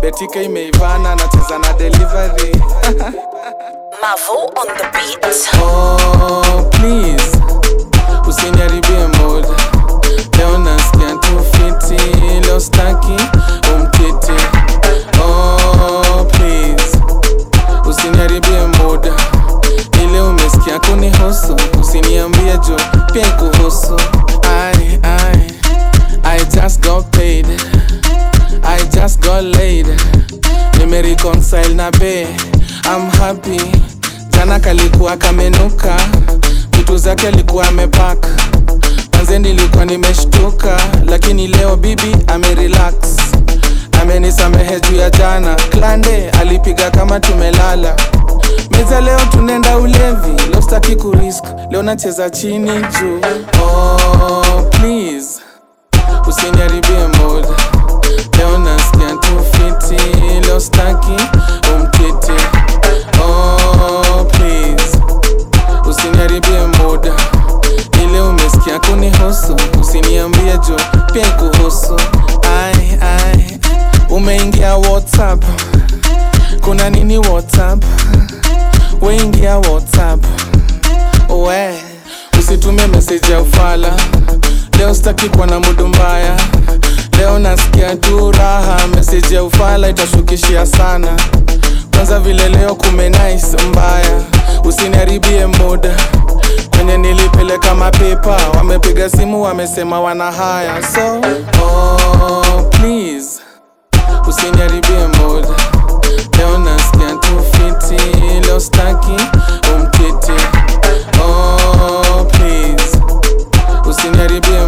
betika imeivana nacheza na delivery Mavo on the beat. oh, please usiniharibie mood leo nasikia tu fiti leo staki umkiti oh, please usiniharibie muda ile umesikia kunihusu usiniambie jo pia ikuhusu I, I, I just got paid I just got laid nimereconcile na be I'm happy jana kalikuwa kamenuka vitu zake alikuwa amepaka manze nilikuwa nimeshtuka lakini leo bibi amerelax amenisamehe juu ya jana klande alipiga kama tumelala meza leo tunenda ulevi leo staki kurisk leo nacheza chini juu oh, please usiniharibie mood leo nasikia tu fiti leo staki umkiti oh, please usiniharibie muda ile umesikia kunihusu usiniambie jo pia ikuhusu ai ai umeingia whatsapp kuna nini whatsapp weingia whatsapp we usitume meseji ya ufala leo sitaki kuwa na mudu mbaya leo nasikia tu raha meseji ya ufala itashukishia sana kwanza vile leo kume nice mbaya usiniharibie muda kwenye nilipeleka mapepa wamepiga simu wamesema wana haya so oh, please usiniharibie muda leo nasikia tu fiti leo staki umkiti oh, please usiniharibie